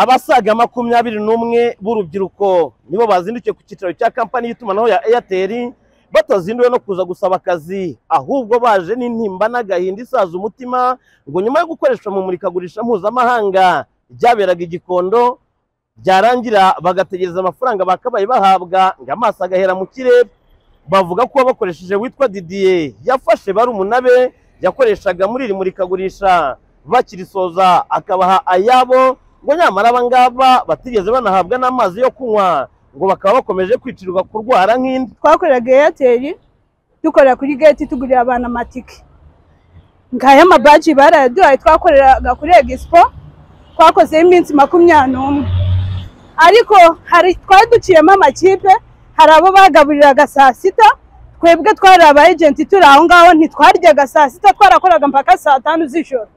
abasaga makumyabiri n'umwe b'urubyiruko nibo bazindukiye ku cyicaro cya kampani y'itumanaho ya airtel batazinduwe no kuza gusaba akazi ahubwo baje n'intimba n'agahinda isaza umutima ngo nyuma yo gukoreshwa mu murikagurisha mpuzamahanga ryaberaga i gikondo byarangira bagategereza amafaranga bakabaye bahabwa ngo amaso agahera mu kirere bavuga ko bakoresheje witwa didiye yafashe barumuna be yakoreshaga muri iri murikagurisha bakirisoza akabaha ayabo ngo nyamara aba ngaba batigeze banahabwa n'amazi yo kunywa ngo bakaba bakomeje kwicirwa kurwara nk'indi twakoreraga eyateri dukorera kuri geti tugurira abantu amatike ngaya amabaji barayaduhaye twakoreraga kuri egisipo twakozeho iminsi makumyabiri n'umwe ariko hari twari duciyemo amakipe hari abo bagaburiraga saa sita twebwe twari aba ejenti turi aho ngaho ntitwaryaga saa sita twarakoraga mpaka saa tanu z'ijoro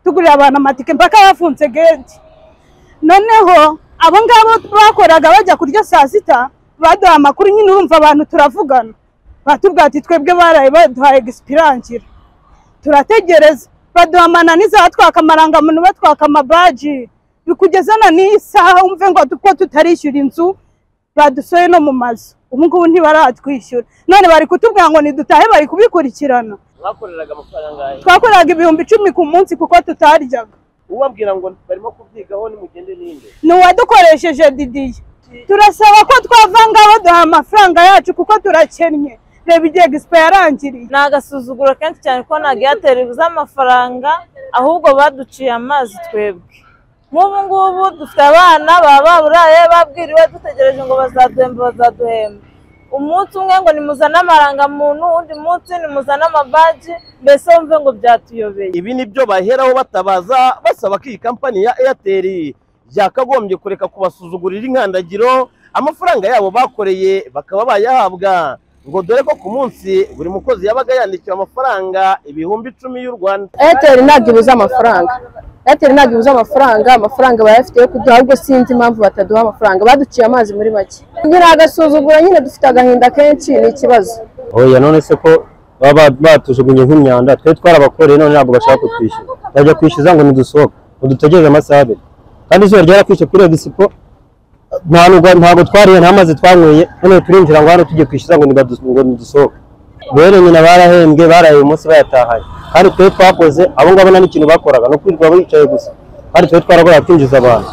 tugurira abantu amatike mpaka yafunze geti noneho abo ngabo bakoraga bajya kurya saa sita baduha amakuru nyine urumva abantu turavugana batubwira ati twebwe baraye baduhaye egisipirangira turategereza baduha amanani zatwaka amarangamuntu batwaka amabaji bikugeza na n'iyi saha umve ngo ko tutarishyura inzu badusoye no mu mazu ubu ngubu ntibaratwishyura none bari kutubwira ngo nidutahe bari kubikurikirana mwakoreraga amafaranga angahe twakoraga ibihumbi icumi ku munsi kuko tutaryaga ubabwira ngo barimo kubyigaho nimugende n'indi ni uwadukoresheje didiye turasaba ko twava ngaho duha amafaranga yacu kuko turakennye reba igihe egisipo yarangiriye ni agasuzuguro kenshi cyane ko ntabwo eyateri ibuze amafaranga ahubwo baduciye amazi twebwe nk'ubu ngubu dufite abana baba baburaye babwiriwe dutegereje ngo bazaduhemba bazaduhemba umunsi umwe ngo nimuzane amarangamuntu undi munsi nimuzane amabaji mbese wumve ngo byatuyobeye ibi ni byo baheraho batabaza basaba ko iyi kampani ya airtel yakagombye kureka kubasuzugurira inkandagiro amafaranga yabo bakoreye bakaba bayahabwa ngo dore ko ku munsi buri mukozi yabaga yandikiwe amafaranga ibihumbi icumi y'u rwanda eyateri ntabwo ibuze amafaranga eyateri ntabwo ibuze amafaranga amafaranga bayafite yo kuduha ahubwo sinzi impamvu bataduha amafaranga baduciye amazi muri make nyine agasuzugura nyine dufite agahinda kenshi ni ikibazo oya none se ko baba batujugunye nk'imyanda twe twarabakoreye none ntabwo bashaka kutwishyura bajya kwishyuza ngo ntidusohoke ngo dutegereze amasaha abiri kandi izuba ryarakwishe kuri egisipo nta nubwo ntabwo twariye nta mazi twanyweye none turinjira ngo hano tujye kwishyuza ngo nibadu- ngo ntidusohoke rero nyina barahembwe baraye uyu munsi bayatahanye kandi twe twakoze abo ngabo nta n'ikintu bakoraga ni ukwirirwa bicaye gusa kandi twe twaragoraga kwinjiza abantu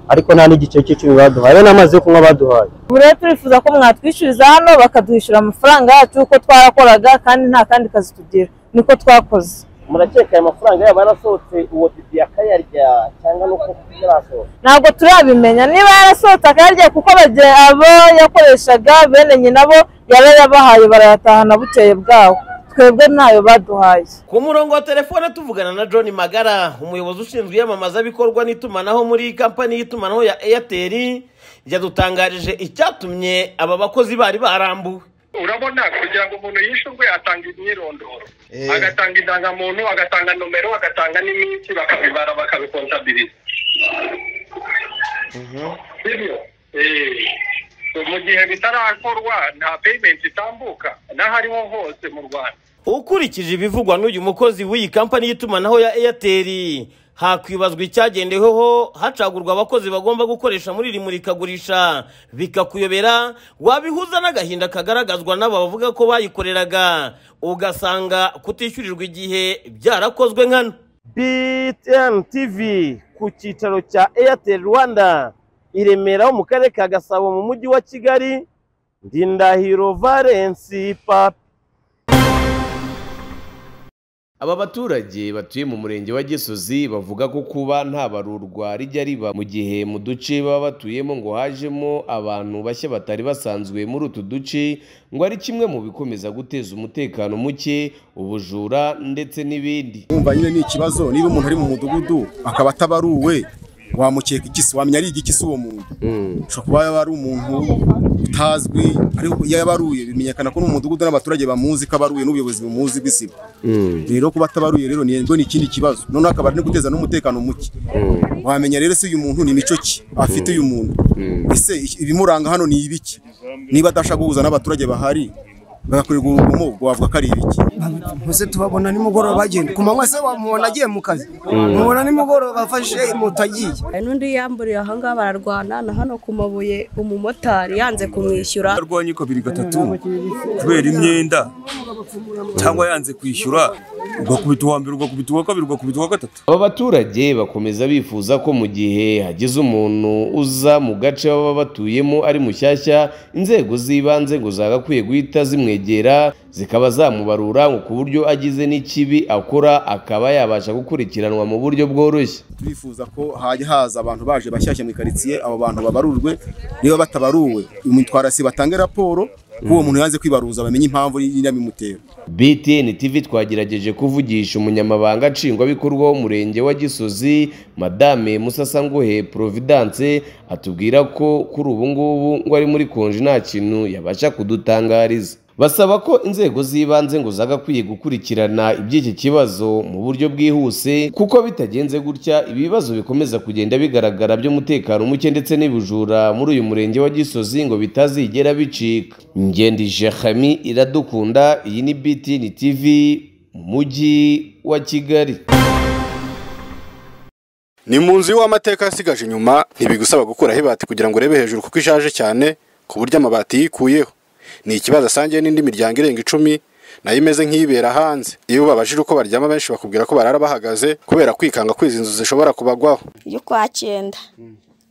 ariko nta n'igice cy'icumi baduhaye rero n'amazi yo kunywa baduhaye ubu rero turifuza ko mwatwishyuriza hano bakaduhishyura amafaranga yacu uko twarakoraga kandi nta kandi kazi tugira niko twakoze murakeka aya mafaranga yabo yarasohotse uwo didi akayarya cyangwa nuko yarasohotse ntabwo turabimenya niba yarasohotse akayarya kuko bagira abo yakoreshaga bene nyina bo yaba yabahaye barayatahana bukeye bwaho twebwe ntayo baduhaye ku murongo wa telefone tuvugana na john magara umuyobozi ushinzwe iyamamazabikorwa n'itumanaho muri kampani y'itumanaho ya airtel yadutangarije icyatumye aba bakozi bari barambuwe urabona kugira ngo umuntu yishyurwe atanga imyirondoro Eh. agatanga indangamuntu agatanga nomero agatanga n'iminsi bakabibara bakabikontabiriza sibyo Eh. mu gihe bitarakorwa nta peyimenti itambuka n'aho ariho hose mu rwanda ukurikije ibivugwa n'uyu mukozi w'iyi kampani y'itumanaho ya airtel hakwibazwa icyagendeweho hacagurwa abakozi bagomba gukoresha muri iri murikagurisha bikakuyobera wabihuza n'agahinda kagaragazwa n'aba bavuga ko bayikoreraga ugasanga kutishyurirwa igihe byarakozwe nkana btn tv ku cyicaro cya airtel rwanda i remera ho mu karere ka gasabo mu mujyi wa kigali ndindahiro valensi papi Aba baturage batuye mu murenge wa Gisozi bavuga ko kuba nta barurwa rijya riba mu gihe mu duce baba batuyemo ngo hajemo abantu bashya batari basanzwe muri utu duce ngo ari kimwe mu bikomeza guteza umutekano muke, ubujura ndetse n'ibindi. wumva nyine ni ikibazo niba umuntu ari mu mudugudu akaba atabaruwe wamukeka ikisi wamenya ari igikisi uwo muntu ushobora kuba yaba ari umuntu utazwi ariko iyo yabaruye bimenyekana ko n'umudugudu n'abaturage bamuzi ko abaruye n'ubuyobozi bumuzi bw'isibo rero kuba atabaruye rero ni rwo ni ikindi kibazo noneho akaba ari no guteza n'umutekano muke wamenya rero se uyu muntu ni mico ki afite uyu muntu ese ibimuranga hano ni ibiki niba adashaka guhuza n'abaturage bahari bagakorerwa urugomo wavuga ko ari ibiki Muse tubabona nimugoroba bagenda ku manywa se wamubona agiye mu kazi mubona nimugoroba afashe moto agiye hari n'undi yamburiye aha ngaha bararwana na hano ku mabuye umumotari yanze kumwishyura yarwanye kabiri gatatu kubera imyenda cyangwa yanze kwishyura ugakubita uwa mbere ugakubita uwa kabiri ugakubita uwa gatatu aba baturage bakomeza bifuza ko mu gihe hagize umuntu uza mu gace baba batuyemo ari mushyashya inzego z'ibanze ngo zagakwiye guhita zimwegera zikaba zamubarura ngo ku buryo agize n'ikibi akora akaba yabasha gukurikiranwa mu buryo bworoshye turifuza ko hajya haza abantu baje bashyashya mu ikaritsiye abo bantu babarurwe niba batabaruwe umutwarasi batange raporo ko uwo muntu yanze kwibaruza bamenye impamvu y'ibimutera BTN TV twagerageje kuvugisha umunyamabanga nshingwabikorwa w'umurenge wa Gisozi Madame Musasanguhe Providence atubwira ko kuri ubu ngubu ngo ari muri konji nta kintu yabasha kudutangariza basaba ko inzego z'ibanze ngo zagakwiye gukurikirana iby'iki kibazo mu buryo bwihuse kuko bitagenze gutya ibibazo bikomeza kugenda bigaragara by'umutekano muke ndetse n'ibujura muri uyu murenge wa Gisozi ngo bitazigera bicika Ngendi Jehami iradukunda iyi ni BTN TV mu mujyi wa Kigali ni mu nzu y'uwamateka yasigaje inyuma ntibigusaba gukuraho ibati kugira ngo urebe hejuru kuko ishaje cyane ku buryo amabati yikuyeho ni ikibazo asangiye n'indi miryango irenga icumi nayo imeze nk'ibera hanze iyo babajije uko baryama benshi bakubwira ko barara bahagaze kubera kwikanga ko izi nzu zishobora kubagwaho y'ukwa cyenda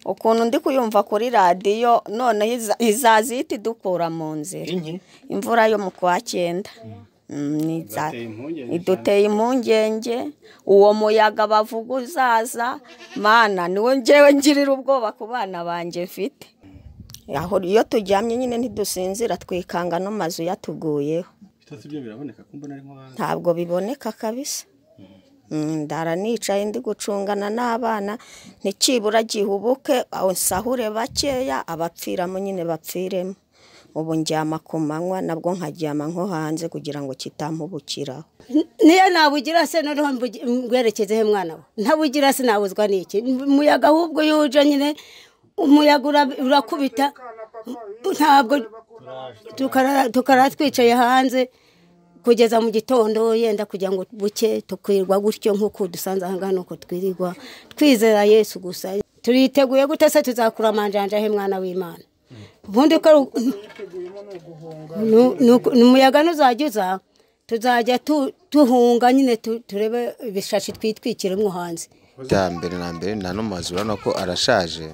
ukuntu ndi kuyumva kuri radiyo noneho iza- izaza ihita idukura mu nzira imvura yo mu kwa cyenda Mm, ni iza- iduteye impungenge uwo muyaga bavuga uzaza mana niwe ngewe ngirira ubwoba ku bana banjye mfite aho iyo turyamye nyine ntidusinzira twikanga n'amazu yatuguyeho bitose ibyo biraboneka ko mbona ari nk'abandi ntabwo biboneka kabisa Mm, ndara nicaye ndi gucungana n'abana ntikibura gihubuke nsahure bakeya abapfiramo nyine bapfiremo ubu njyama ku manywa nabwo nkaryama nko hanze kugira ngo kitampubukiraho niyo nabugira se noneho mbugi- mbwerekeze he mwana we ntabugira se nabuzwa n'iki umuyaga ahubwo iyo uje nyine umuyaga ura- urakubita ntabwo tukara- tukara twicaye hanze kugeza mu gitondo yenda kugira ngo buke tukwirwa gutyo nk'uko dusanze aha ngaha nuko twirirwa twizera yesu gusa turiteguye gute se tuzakura amanjanja he mwana w'imana ubundi uko ari uku- Nu- nuko- ni umuyaga nuzajya uza tuzajya tu- duhunga nyine tu- turebe ibishashi twitwikiremo hanze bya mbere na mbere nta n'amazu urabona ko arashaje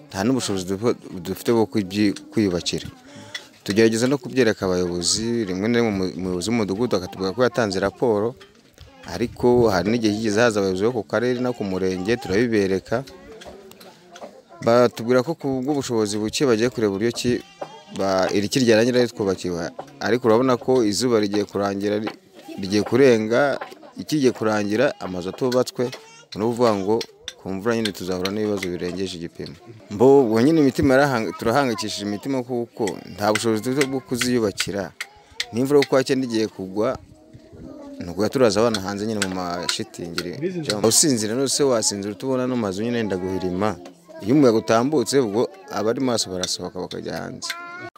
nta n'ubushobozi dufu- dufite bwo kubyi- kwiyubakira tugerageza no kubyereka abayobozi rimwe na rimwe umu- umuyobozi w'umudugudu akatubwira ko yatanze raporo ariko hari n'igihe kigeze haza abayobozi bo ku karere no ku murenge turabibereka batubwira ko ku bw'ubushobozi buke bagiye kureba uburyo ki ba- iri kiryana nyirayo twubakiwe ariko urabona ko izuba rigiye kurangira ri- rigiye kurenga ikigiye kurangira amazu atubatswe ni ukuvuga ngo ku mvura nyine tuzahura n'ibibazo birengeje igipimo mbo ubwo nyine imitima yarahanga- turahangayikishije imitima kuko nta bushobozi dufite bwo kuziyubakira n'imvura yo kwa cyenda igiye kugwa ni ukuya turaza abana hanze nyine mu mashitingiri usinzira rwose wasinzira utubona n'amazu nyine yenda guhirima iyo umuyaga utambutse ubwo abari maso barasohoka bakajya hanze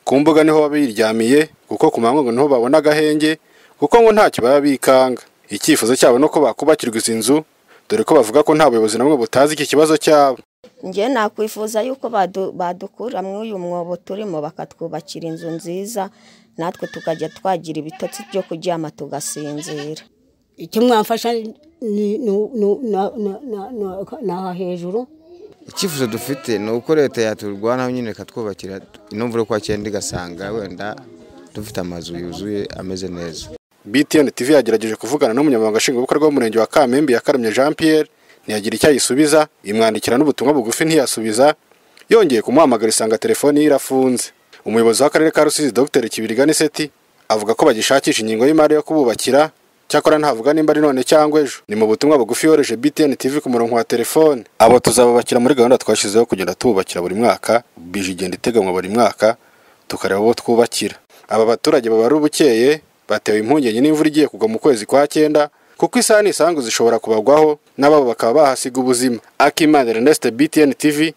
ku mbuga niho baba biryamiye kuko ku manywa ngo niho babona agahenge kuko ngo ntacyo baba bikanga icyifuzo cyabo ni uko bakubakirwa izi nzu dore ko bavuga ko nta buyobozi na bumwe butazi iki kibazo cyabo njye nakwifuza yuko badu- badukura muri uyu mwobo turimo bakatwubakira inzu nziza natwe tukajya twagira ibitotsi byo kuryama tugasinzira icyo mwamfasha ni- ni- ni- ni- na- na- na- na- ni aha hejuru icyifuzo dufite ni uko leta yaturwanaho nyine ikatwubakira ino mvura yo kwa cyenda igasanga wenda dufite amazu yuzuye ameze neza btn tv yagerageje kuvugana n'umunyamabanga nshingwabikorwa w'umurenge wa kamembe yakaremye jean pierre ntiyagira icyo ayisubiza imwandikira n'ubutumwa bugufi ntiyasubiza yongeye kumuhamagara isanga telefoni ye irafunze umuyobozi w'akarere ka rusizi dr kibiriga niseti avuga ko bagishakisha ingingo y'imari yo kububakira cyakora ntavuga nimba ari none cyangwa ejo ni mu butumwa bugufi yohereje btn tv ku murongo wa telefone abo tuzabubakira muri gahunda twashyizeho kugenda tububakira buri mwaka bije igenda iteganywa buri mwaka tukareba abo twubakira aba baturage baba ari ubukeye batewe impungenge n'imvura igiye kugwa mu kwezi kwa cyenda kuko isaha n'isangu zishobora kubagwaho n'ababo bakaba bahasiga ubuzima akimana ernest btn tv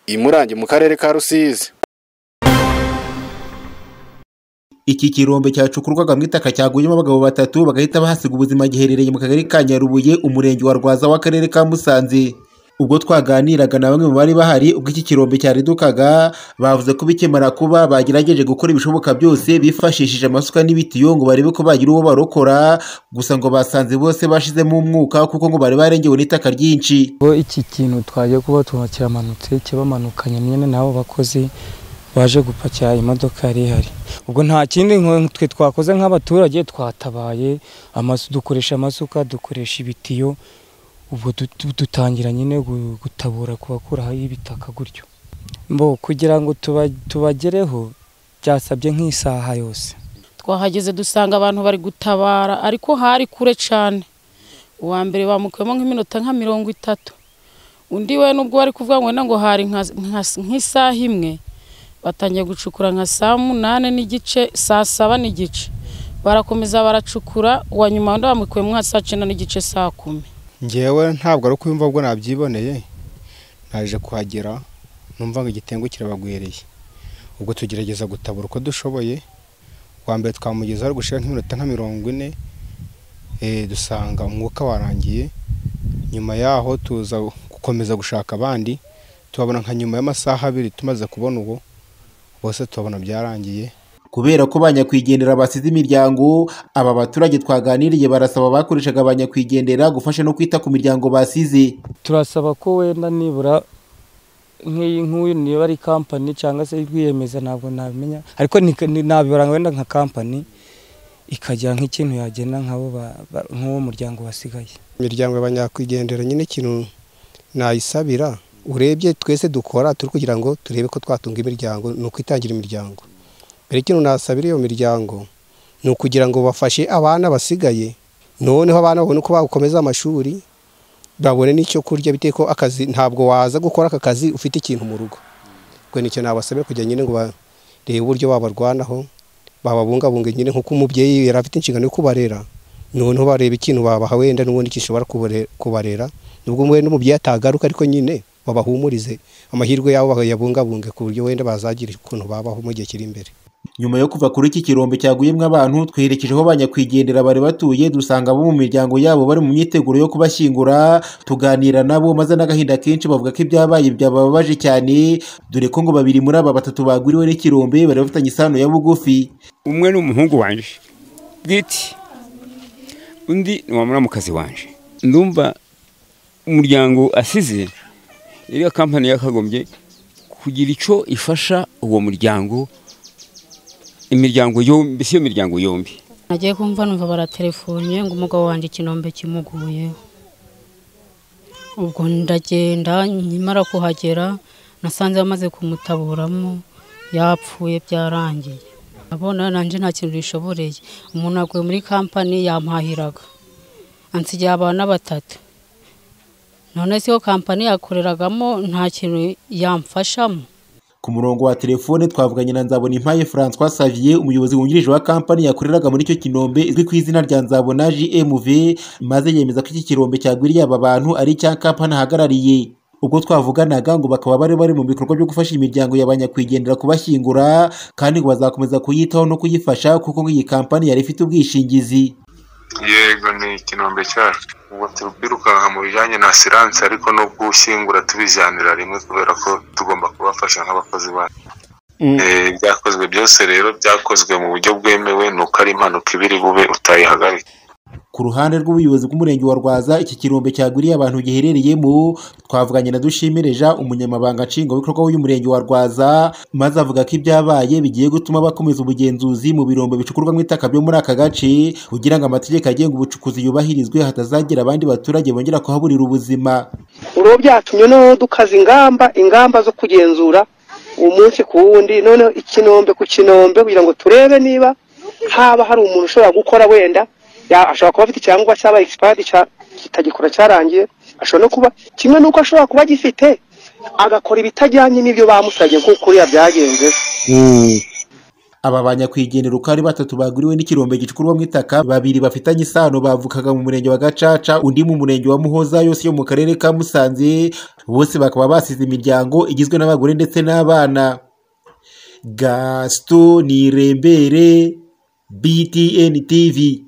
imurange mu karere ka rusizi iki kirombe cyacukurwaga mu itaka cyaguyemo abagabo batatu bagahita bahasiga ubuzima giherereye mu kagari ka nyarubuye umurenge wa rwaza w'akarere ka musanze ubwo twaganiraga na bamwe mu bari bahari ubwo iki kirombe cyaridukaga bavuze ko bikemara kuba bagerageje gukora ibishoboka byose bifashishije amasuka n'ibitiyo ngo barebe ko bagira uwo barokora gusa ngo basanze bose bashizemo umwuka kuko ngo bari barengewe n'itaka ryinshi bo iki kintu twaje kuba tuba kiramanutse kibamanukanye nyine n'abo bakozi baje gupakira imodoka yari ihari ubwo nta kindi nko- twe twakoze nk'abaturage twatabaye amasu dukoresha amasuka dukoresha ibitiyo ubwo du- du- dutangira nyine gu- gutabura kubakuraho ibitaka gutyo bo kugira ngo tuba- tubagereho byasabye nk'isaha yose twahageze dusanga abantu bari gutabara ariko hari kure cyane uwa mbere bamukuyemo nk'iminota nka mirongo itatu undi we nubwo bari kuvuga ngo wenda ngo hari nka- nka- nk'isaha imwe batangiye gucukura nka saa munani n'igice saa saba n'igice barakomeza baracukura uwa nyuma wenda bamukuyemo nka saa cyenda n'igice saa kumi ngewe ntabwo ari ukwiyumva ubwo nabyiboneye naje kuhagera numva ngo igitengu kirabagwiriye ubwo tugerageza gutabura uko dushoboye uwa mbere twamugezaho ari gushira nk'iminota nka mirongo ine eh, dusanga umwuka warangiye nyuma yaho tuza gukomeza gushaka abandi tubabona nka nyuma y'amasaha abiri tumaze kubona uwo bose tubabona byarangiye kubera ko ba nyakwigendera basize imiryango aba baturage twaganiriye barasaba abakoreshaga ba nyakwigendera gufasha no kwita ku miryango basize turasaba ko wenda nibura nk'iyi nk'uyu niba ari kampani cyangwa se rwiyemeza ntabwo nabimenya ariko ni- ni- nabibara wenda nka kampani ikagira nk'ikintu yagena nk'abo ba- ba- nk'uwo muryango wasigaye imiryango y'abanyakwigendera nyine ikintu nayisabira urebye twese dukora turi kugira ngo turebe ko twatunga imiryango ni ukwitangira imiryango mbere ikintu nasabira iyo miryango ni ukugira ngo bafashe abana basigaye noneho abana babone uko bakomeza amashuri babone n'icyo kurya bitewe ko akazi ntabwo waza gukora aka kazi ufite ikintu mu rugo ubwo nicyo nabasabira kugira nyine ngo barebe uburyo babarwanaho bababungabunga nyine nk'uko umubyeyi yari afite inshingano yo kubarera noneho bareba ikintu babaha wenda n'ubundi gishobora kubare- kubarera nubwo wenda umubyeyi atagaruka ariko nyine babahumurize amahirwe yabo bayabungabunge ku buryo wenda bazagira ukuntu babaho mu gihe kiri imbere nyuma yo kuva kuri iki kirombe cyaguyemo abantu twerekeje aho ba nyakwigendera bari batuye dusanga abo mu miryango yabo bari mu myiteguro yo kubashyingura tuganira nabo maze n'agahinda kenshi bavuga ko ibyabaye byabababaje cyane dore ko ngo babiri muri aba batatu bagwiriwe n'ikirombe bari bafitanye isano ya bugufi umwe ni umuhungu wanje bwite undi ni wa muramukazi wanje ndumva umuryango asize iriya kampani yakagombye kugira icyo ifasha uwo muryango imiryango yombi mbese iyo miryango yombi nagiye kumva numva baratelefone ngo umugabo wanjye ikinombe kimuguye ubwo ndagenda nkimara kuhagera nasanze bamaze kumutaburamo yapfuye byarangiye abona nanjye nta kintu bishoboreye umuntu aguye muri kampani yampahiraga ansigiye abana batatu none se iyo kampani yakoreragamo nta kintu yamfashamo ku murongo wa telefone twavuganye na nzabona impaye francois savier umuyobozi wungirije wa kampani yakoreraga muri icyo kinombe izwi ku izina rya nzabona jmv maze yemeza ko iki kirombe cyagwiriye aba bantu ari icya kampani ahagarariye ubwo twavuganaga ngo bakaba bari bari mu bikorwa byo gufasha imiryango y'abanyakwigendera kubashyingura kandi ngo bazakomeza kuyitaho no kuyifasha kuko ngo iyi kampani yari ifite ubwishingizi yego ni ikinombe cyacu ubwo turi kwirukanka mu bijyanye na siranse ariko no gushyingura tubijyanira rimwe kubera ko tugomba kubafasha nk'abakozi bacu Eh, ibyakozwe byose rero byakozwe mu buryo bwemewe ni uko ari impanuka iba iri bube utayihagarika ku ruhande rw'ubuyobozi bw'umurenge wa rwaza iki kirombe cyaguriye abantu giherereyemo twavuganye na dushimire jean umunyamabanga nshingwabikorwa w'uyu murenge wa rwaza maze avuga ko ibyabaye bigiye gutuma bakomeza ubugenzuzi mu birombe bicukurwa mu itaka byo muri aka gace kugira ngo amategeko agenga ubucukuzi yubahirizwe hatazagira abandi baturage bongera kuhaburira ubuzima ubu byatumye noneho dukaza ingamba ingamba zo kugenzura umunsi ku wundi noneho ikinombe ku kinombe kugira ngo turebe niba haba hari umuntu ushobora gukora wenda ya- ashobora kuba afite icyangombwa cyaba egisipadi kitagikora cyarangiye ashobora no kuba kimwe n'uko ashobora kuba agifite agakora ibitajyanye n'ibyo bamusabye nk'uko kuriya byagenze aba banyakwigendera uko ari batatu baguriwe n'ikirombe gicukurwa mu itaka babiri bafitanye isano bavukaga mu murenge wa gacaca undi mu murenge wa muhoza yose yo mu karere ka musanze bose bakaba basize imiryango igizwe n'abagore ndetse n'abana gasito nirembere btn tv